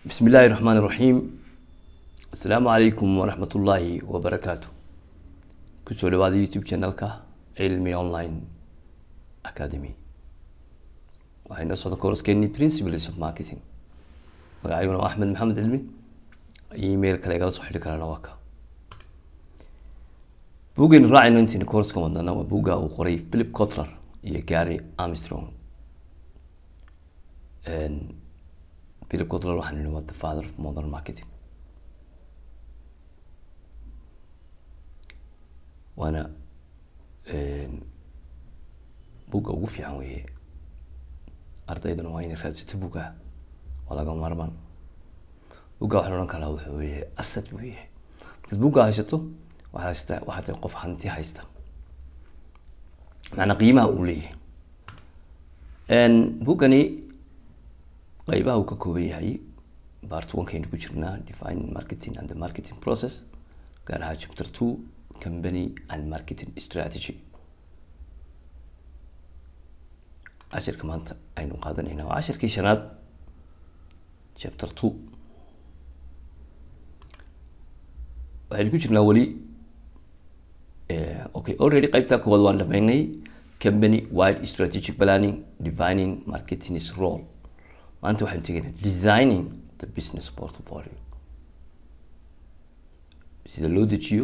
بسم الله الرحمن الرحيم السلام عليكم ورحمة الله وبركاته كسو لبعض يوتيوب channelka علمي online academy waxayna socda koorskeeni principles of marketing magacayguna waa axmed maxamed cilmi email kale igala soo xidhi karaan waa ka buggaynu raacayno intiina koorskan wadana waa bugga uu qoray philip cotler iyo gary armstrong philip cotler waxaan nihi waa the father of modern marketing waana bugga ugu fiican weeye ardayduna waa inay raadsato bugga waa laga maarmaan bugga waxaan odhan karaa wuxuu weeye asad buu yahay markaad bugga haysato waxaad haystaa waxaad tahay qof hanti haysta macnaa qiimaha uu leeyahay buggani qeybaha uu ka kooban yahay part one-kaynu ku jirnaa defining marketing and the marketing process gaar ahaa chapter two company and marketing strategy cashirka maanta aynu qaadanayna waa cashirkii shanaad chapter two waxaynu ku jirnaa weli okay already qeybtaa koowaad waan dhameynay company wide strategic planning defining marketing's role maanta waxaynu tegaynaa designing the business portfolio sida loo dejiyo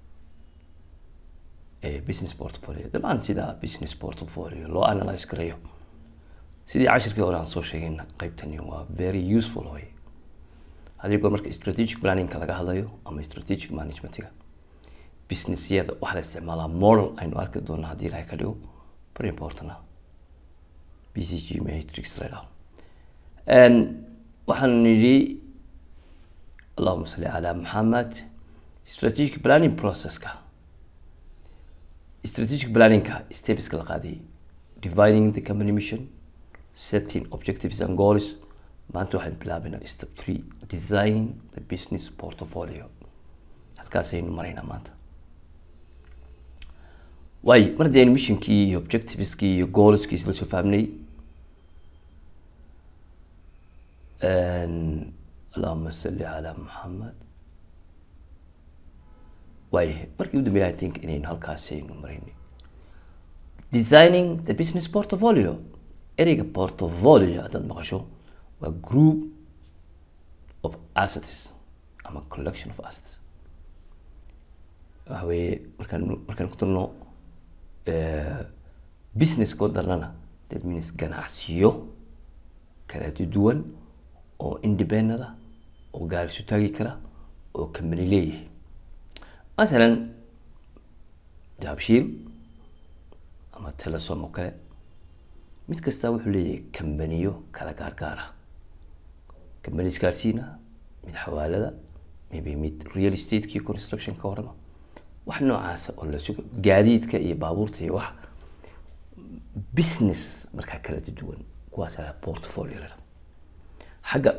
business portfolio dabcan sida business portfolio loo analyze garayo sidii cashirkii hore aan soo sheegayna qeybtani waa very useful way haddii goor marka strategic planningka laga hadlayo ama strategic managementiga businessyada waxaa la isticmaalaa model aynu arki doona haddii ilahay ka dhigo very important ah b c g matrix la dhaho waxaan nidhi allahuma salli calaa maxamed strategic planning processka strategic planningka stepska la qaadayay dividing the company mission setting objectives and goals maanta waxaan bilaabaynaa step three designing the business portfolio halkaasaynu maraynaa maanta waayo mar haddii aynu missionkii iyo objectiveskii iyo goalskii isla soo fahmnay allahuma salli calaa maxamed waay markii u dambeya i think inaynu halkaasaynu maraynay designing the business portfolio ereyga portfolio haddaad maqasho waa group of assets ama collection of assets waxa weeye markaan markaan ku darno business koo darnana that means ganacsiyo kala duwan oo independent ah oo gaari isu taagi kara oo company leeyahay masalan dahabshiil ama telesom oo kale mid kastaa wuxuu leeyahay kambaniyo kala gaargaar ah kambani isgaarsiina mid xawaalada maybe mid real estate-ki construction ka warama wax noocaasa oo la sugo gaadiidka iyo baabuurta iyo wax business markaa kala duwan kuwaas la portfolio la xagga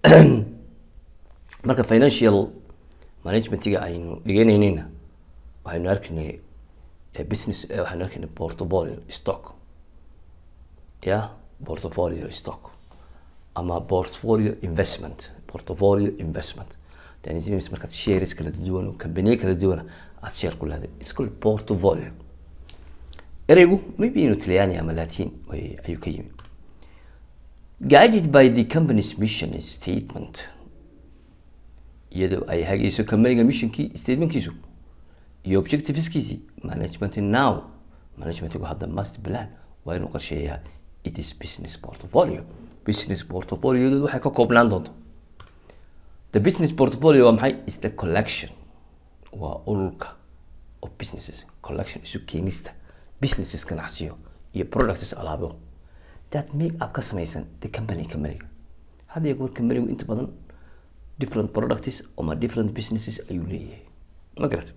marka financial managementiga aynu dhiganaynayna waxaynu arkaynay business waxaynu arkaynay portfolio stock ya portfolio stock ama portfolio investment portfolio investment tanims markaad shares kala duwan oo kambaniye kala duwana aad share ku leedahay it's called portfolio ereygu maybe inuu talyaani ama latin way ayuu ka yimi guided by the company's mission statement iyadoo ay hagayso companyga missionkii statementkiisu iyo objectiveskiisii management now managementigu hadda must plan waa inuu qorsheeyaa it is business portfolio business portfoliodood waxay ka koobnaan doonto the business portfolio waa maxay is the collection waa ururka of businesses collection isu keenista businesses ganacsiyo iyo products alaabo that make up ka samaysan the company companyga had iyo goor companygu inta badan different products ama different businesses ayuu leeyahay ma garat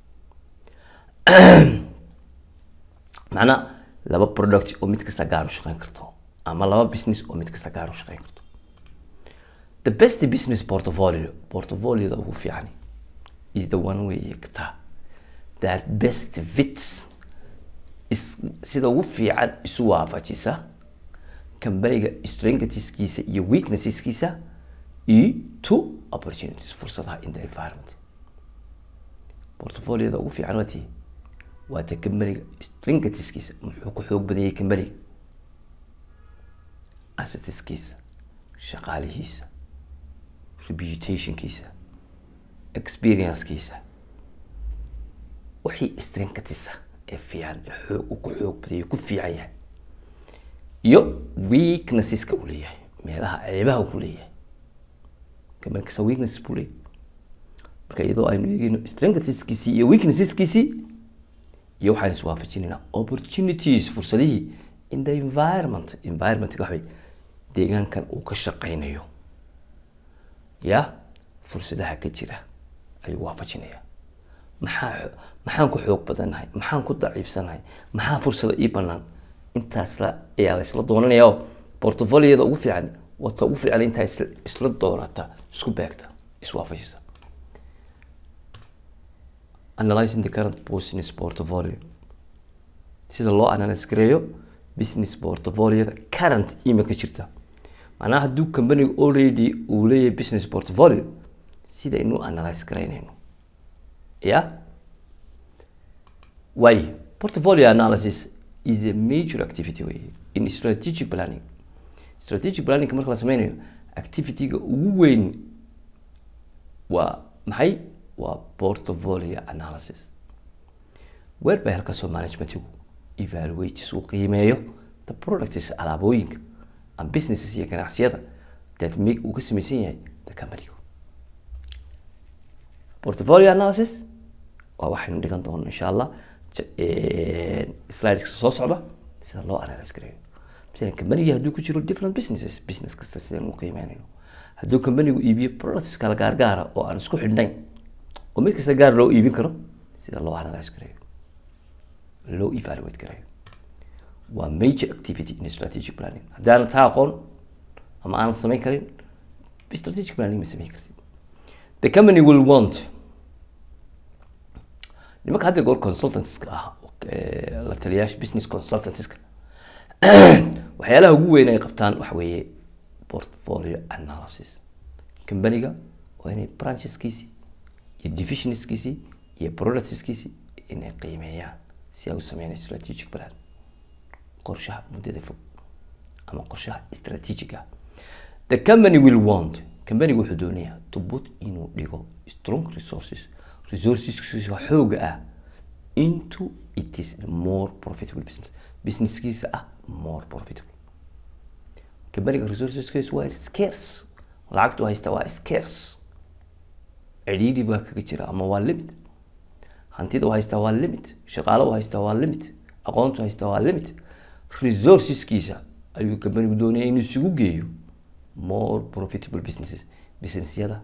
macnaa laba product oo mid kasta gaar u shaqeyn karto ama laba business oo mid kasta gaar u shaqeyn karto the best business portfolio portfolioda ugu fiican is the one way kata that best fits is sida ugu fiican isu waafajisa kambaniga strengthskiisa iyo weaknesseskiisa iyo two opportunities fursadaha in the environment portfolioda ugu fiican waa tii waa ta kambaniga stringatiskiisa muxuu ku xoog badanyay kambaniga assetiskiisa shaqaalihiisa reputationkiisa experiencekiisa wixii stringkatisa ee fiican ee xoog uu ku xoog badanyay ku fiican yahay iyo weaknesseska uu leeyahay meelaha ceebaha uu ku leeyahay kambani kasta weaknesses buu leeyahay marka iyadoo aynu eegeyno strengthskiisii iyo weaknesseskiisii iyo waxaan iswaafajinaynaa opportunities fursadihii in the environment environmentka waxbay deegaankan uu ka shaqeynayo ya fursadaha ka jira ayuu waafajinayaa maxaa maxaan ku xoog badannahay maxaan ku daciifsanahay maxaa fursada ii banaan intaas la ayaa la isla doonanaya oo portfoliyada ugu fiican wata ugu fiican intaa isla isla doonata isku beegta iswaafajisa analyzing the current business portfolio sida loo analyze gareeyo business portfolioda current imika jirta macnaha hadduu companiga already uu leeyahay business portfolio sida inuu analyze garaynayno ya way portfolio analysis is a major activity way in strategic planning strategic planning marka la sameynayo activity-ga ugu weyn waa maxay waa portfolio analysis weer bay halkaasoo managementigu evaluates uu qiimeeyo the products alaabooyinka and businesses iyo ganacsiyada that make uu ka samaysan yahay the companygu portfolio analysis waa waxaynu dhigan doono insha allah slideska soo socda sida loo analyse gareeyo masalan companigi hadduu ku jiro different businesses business kasta sidaan u qiimeynayno hadduu companigu iibiyo products kala gaargaara oo aan isku xidhnayn oo mid kasta gaar loo iibin karo sida loo analyse gareeyo loo evaluate gareeyo waa major activity in strategic planning haddaanan taa aqoon ama aanan samayn karin strategic planning ma samayn kartid the company will want nimanka hadda goor consultantska ah la taliyaasha business consultantska waxyaalaha ugu weyn ay qabtaan waxa weeye portfolio analysis companiga waa inay brancheskiisi iyo divisionskiisi iyo productskiisi inay qiimeeyaan si ay u sameynay strategic plan qorshaha muddada fog ama qorshaha strategic ah the company will want companiga wuxuu doonayaa to put inuu dhigo strong resources resourceskiisa xooga ah into it is more profitable business businesskiisa ah more profitable companiga resourceskiisa waa scarce lacagtu haysta waa scarce cidhiidhi baa kaga jira ama waa limit hantida u haystaa waa limit shaqaalo u haystaa waa limit aqoontu haystaa waa limit resourceskiisa ayuu companigu doonaya inuu isugu geeyo more profitable businesses businessyada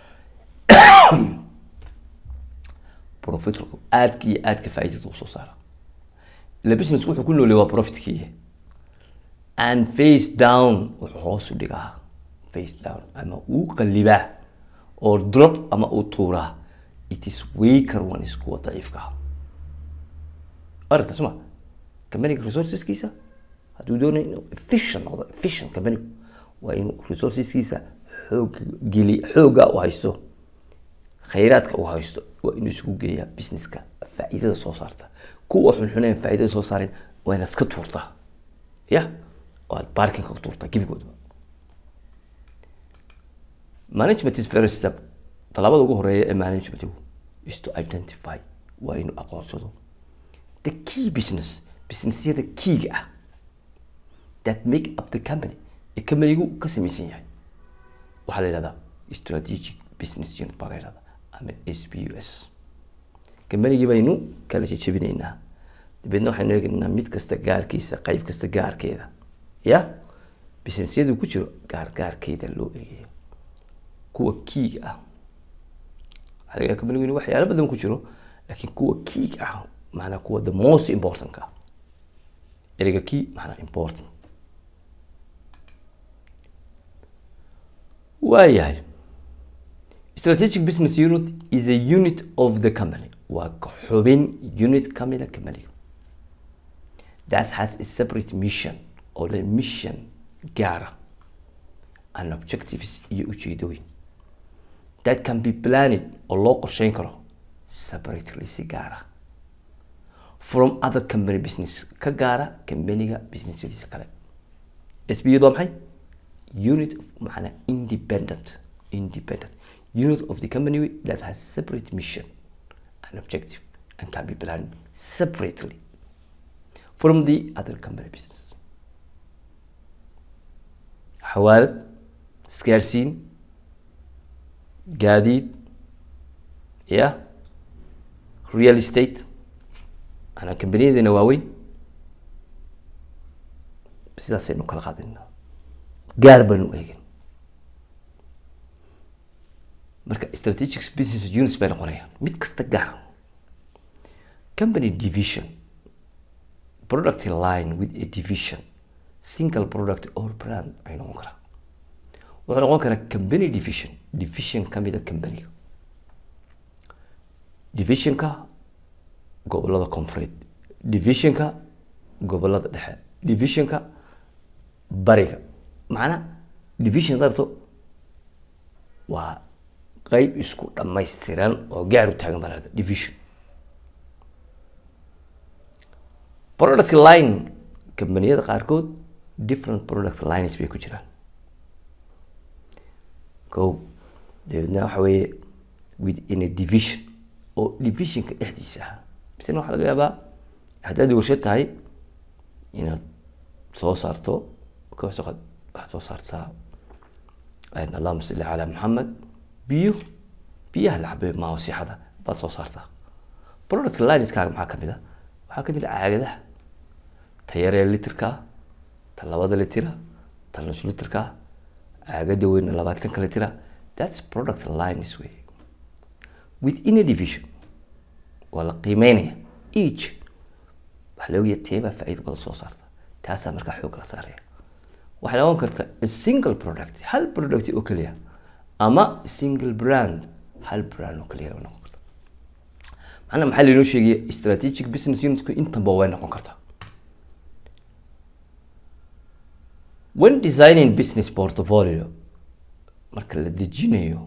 profitku aadka iyo aadka faa'iidada usoo saara ila businessku wuxuu ku noolay waa profitkii and face down wuxuu hoos u dhigaa face down ama uu qalibaa oo drop ama uu tuuraa it is weaker one is kuwa daciifka ah aragta suma companiga resourceskiisa hadduu doonayo inuu efficient noqdo efficient companigu waa inuu resourceskiisa xoog geli xooga u haysto khayraadka uu haysto waa inuu isugu geeyaa businesska faa'iidada soo saarta kuwa xunxuneen faa'iidada soo saareen waa inaad iska tuurtaa ya oo aad parkinga ku tuurtaa gebigoodba management is first step talaabada ugu horeeya ee managementigu is to identify waa inuu aqoonsado the key business businessyada keyga ah that make up the company ee companigu ka samaysan yahay waxaa la yidhahdaa strategic business unit baa la yidhahdaa ama s b u s companigii baynu kala jejebinaynaa dabeedna waxaynu eegaynaa mid kasta gaarkiisa qayb kasta gaarkeeda ya businessyadu ku jiro gaar gaarkeeda loo eegayo kuwa kiiga ah waxaa laga companigu in waxyaalo badan ku jiro laakiin kuwa kiiga ah maanaa kuwa the most important ka ereyga key maanaa important waayahay strategic business unit is a unit of the company waa ka xubin unit kamida companiga that has a separate mission oo le mission gaara and objectives iyo ujeedooyin that can be planned oo loo qorsheyn karo separately si gaara from other company business ka gaara companyga businessyadiisa kale sbiyadu waa maxay unit of macnaa independent independent unit of the company that has separate mission and objective and can be planned separately from the other company business xawaalad isgaarsiin gaadiid ya real estate manaa kambaniyadina waaweyn sidaasaynu kala qaadina gaar baanu eegin marka strategic business units bay noqonayaan mid kasta gaar company division product line with a division single product or brand ay noqon karaa wuxuu noqon karaa company division division kamida companyga divisionka gobolada koonfureed divisionka gobolada dhexe divisionka bariga macnaa division darto waa qeyb isku dhamaystiran oo gaar u taagan baa lahada division product line kambaniyada qaarkood different product lines bay ku jiraan ko dabeedna waxa weeye within a division oo divisionka dhexdiisa ah misena waxaa laga yaabaa haddaad warshad tahay inaad soo saarto waxaad soo saartaa allahuma salli calaa maxamed biyo biyaha la cabay maa wasixada baad soo saartaa product lineskaaga maxaa kamid a waxaa kamid a caagadaha ta yaree litirkaa ta labada litira ta nus litirkaa caagada weyna labaatanka litira thats product lines wey within a division waa la qiimeynaya each waxaa la ogaya teebaa faa-iida badan soo saarta taasaa markaa xoog la saaraya waxay noqon karta a single product hal product oo keliya ama single brand hal brand oo keliya noqon karta macnaa maxaa lainoo sheegaya strategic business unitku intanba way noqon kartaa when designing business portfolio marka la dejinayo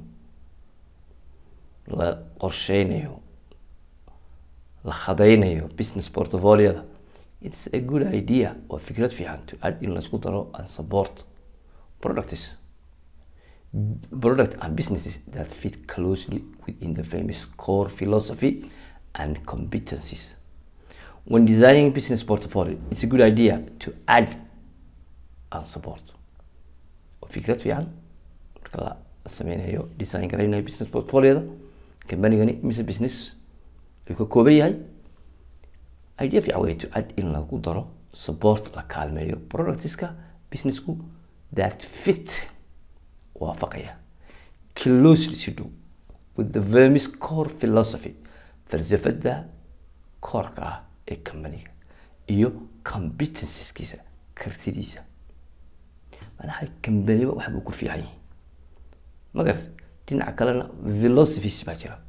la qorsheynayo la khadaynayo business portfolioda it's a good idea waa fikrad fiican to add in laisku daro and support products product and businesses that fit closely within the famous core philosophy and competencies when designing business portfolio it's a good idea to add and support waa fikrad fiican marka la sameynayo design garaynayo business portfolioda companygani mise business ayuu ka kooban yahay idea fiican way to add in lagu daro support la kaalmeeyo productska businessku that fit waafaqaya closely si dhow with the vermis core philosophy falsafada koorka ah ee companyga iyo competenceskiisa kartidiisa manaha companyba waxbuu ku fiican yahay magarat dhinaca kalena philosophies baa jira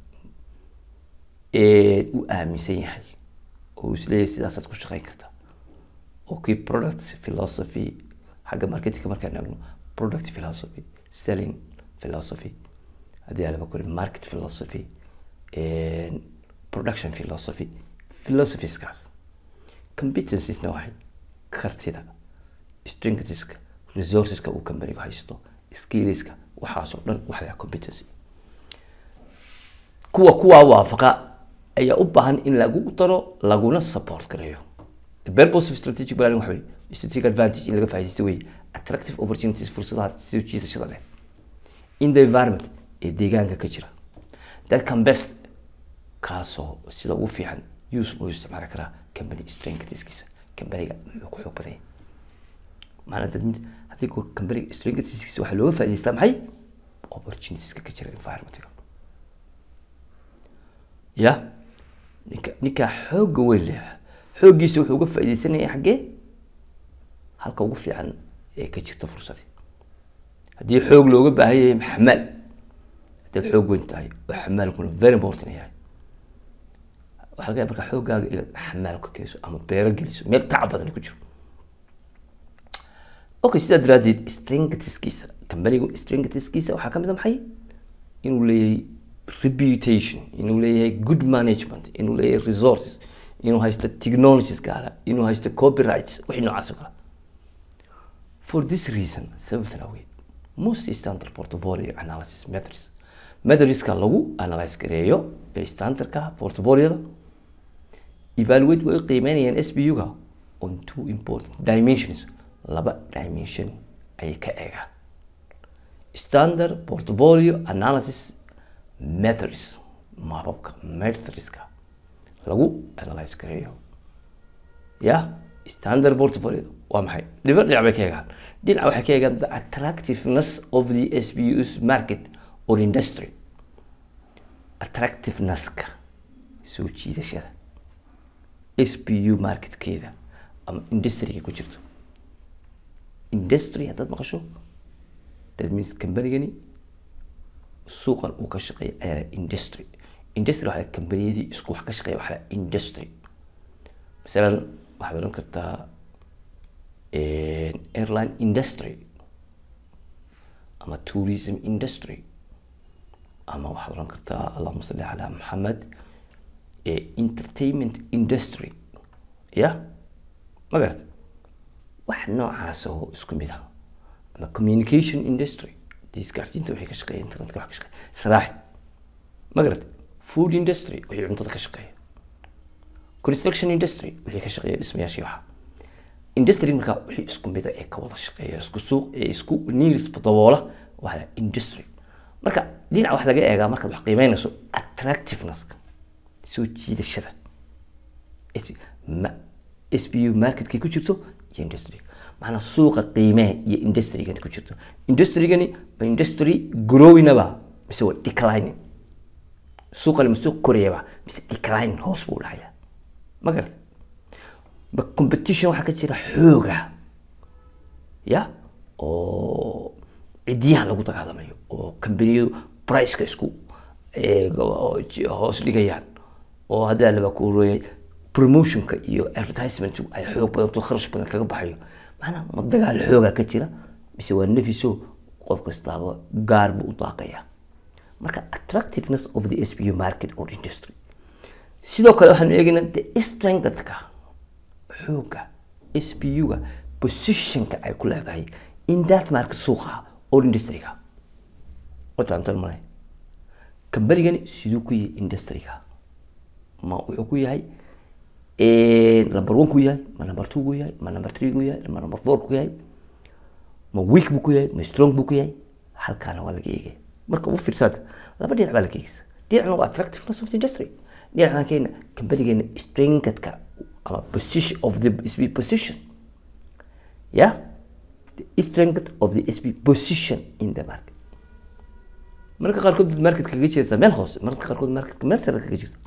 u aaminsan yahay oo isleeyahay sidaasaad ku shaqeyn kartaa oo kii product philosophy xagga marketingka markaan eegno product philosophy selling philosophy haddii alaba kuri market philosophy production philosophy philosophieskas competencesna waxay kartida strengthska resourceska uu companygu haysto skillska waxaasoo dhan waxa la competency kuwa kuwaa waafaqa ayaa u baahan in lagu daro laguna support gareeyo the purpose of strategic planning waxa wey strategic advantage in laga faaidaysto wey attractive opportunities fursadaha soo jiidashada leh in the environment ee deegaanka ka jira that can best kaasoo sida ugu fiican use loo isticmaali karaa company strengthskiisa companyga muxuu ku xoog badan yahay maana dad haddii companyga strengthskiisa waxaa looga faa'idaystaa maxay opportunitieska ka jira environmentka ya ninka ninkaa xoogga weyn leh xooggiisa wuxuu uga faaidaysanaya xaggee halka ugu fiican ee ka jirta fursadii haddii xoog looga baahan yahay xamaal haddaad xoog weyn tahay oo xamaalkuna very important yahay waxaa laga yaaba markaa xooggaaga inaad xamaal ka geliso ama beero geliso meel tacab badan ku jiro okay sidaa daraadeed strengthskiisa kambanigu strengthskiisa waxaa ka mid a maxay inuu leeyahay reputation inuu leeyahay good management inuu leeyahay resources inuu haysto technologies gaara inuu haysto copyrights wixii noocaas oo kale for this reason sababtan awgeed most standard portfolio analysis methods methodska lagu analyze gareeyo ee standardka portfolioda evaluate way qiimeynayaan s b u-ga on two important dimensions laba dimension ayay ka eegaan standard portfolio analysis methods maababka methodska lagu analyze gareeyo ya standard portfolio waa maxay dhiba dhinac bay ka eegaan dhinac waxay ka eegaan the attractiveness of the s b u's market or industry attractivenesska soo jiidashada s b u marketkeeda ama industryga ku jirto industry haddaad maqasho that means combanigani suuqan uu ka shaqeeya ayaa industry industry waxaa kambaniyadii isku wax ka shaqeeya waxaa industry masalan waxaad odhan kartaa airline industry ama tourism industry ama waxaad odhan kartaa allahuma salli calaa maxamed entertainment industry ya ma garata wax noocaas oo isku mid ah ama communication industry isgaarsiinta waxay ka shaqeeya internetka wax ka shaqeeya saraaxi ma garata food industry wixii cuntada ka shaqeeya construction industry wixii ka shaqeeya dhismayaashii waxa industry markaa wixii isku mida ee ka wada shaqeeya isku suuq ee isku needs daboola waa la industry marka dhinaca wax laga eegaa markaad wax qiimeynayso attractivenesska soo jiidashada s b u marketkay ku jirto iyo industry macnaa suuqa qiimeha iyo industrygani ku jirto industrygani ma industry growinaba mise waa declining suuqani ma suuq korayaba mise declining hoos buu dhacaya ma garata ma competition waxaa ka jira xooga ya oo cidiyaha lagu dagaalamayo oo kambaniyadu priceka isku hoos dhigayaan oo haddaa laba kuuleeyay promotionka iyo advertisement ay xoog badanto kharash badan kaga baxayo maanaa ma dagaal xooga ka jira mise waa nefiso qof kastaaba gaar buu u daaqaya marka attractiveness of the s b u market or industry sidoo kale waxaanu eegaynaa the strengthka xooga s b u-ga positionka ay ku leedahay in that market suuqa or industryga wafahamtan malay kambanigani siduu ku yahay industryga ma wuxuu ku yahay number one ku yahay ma number two ku yahay ma number three ku yahay ma number four ku yahay ma weak buu ku yahay ma strong buu ku yahay halkaana waa laga eegaya marka u fiirsaada laba dhinac baa laga eegaysa dhinacna waa attractiveness of the industry dhinacna keena kambanigeena strengthka ama position of the sb position yeah the strength of the sb position in the market marka qaarkood dad market kaga jirta meel hoose marka qaarkood marketka meel sare kaga jirta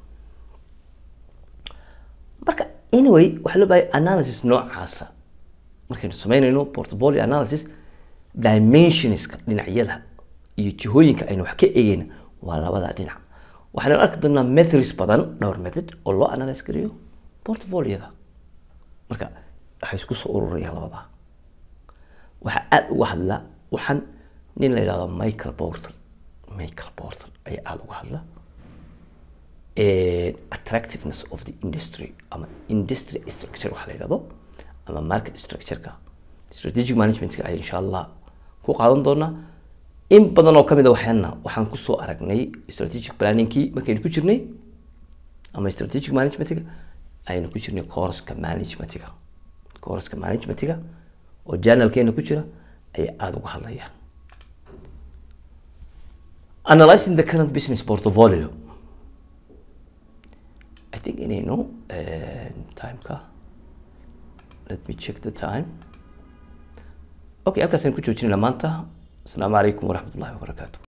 marka anyway waxaa loo bahay analysis noocaasa markaynu sameynayno portfolio analysis dimensionska dhinacyada iyo jihooyinka aynu wax ka eegeyna waa labada dhinac waxaynu arki doonaa methods badan dhowr method oo loo analyse gareeyo portfolioda marka waxay isku soo ururayaan labada waxaa aada uga hadla waxaan nin la yidhahdo michael porter michael porter ayaa aada uga hadla attractiveness of the industry ama industry structure waxa la yidhahdo ama market structureka strategic managementka ay insha allah ku qaadan doonaa in badan oo kamid a waxaana waxaan kusoo aragnay strategic planningkii markaynu ku jirnay ama strategic managementga aynu ku jirnay courska managementga courska managementga oo journalkeena ku jira ayaa aada uga hadlayaan analyzing the current business portfolio I think inaynu timeka let me check the time okay halkaasaan ku joojinayna maanta asalaamu calaykum waraxmat ullahi wabarakaatu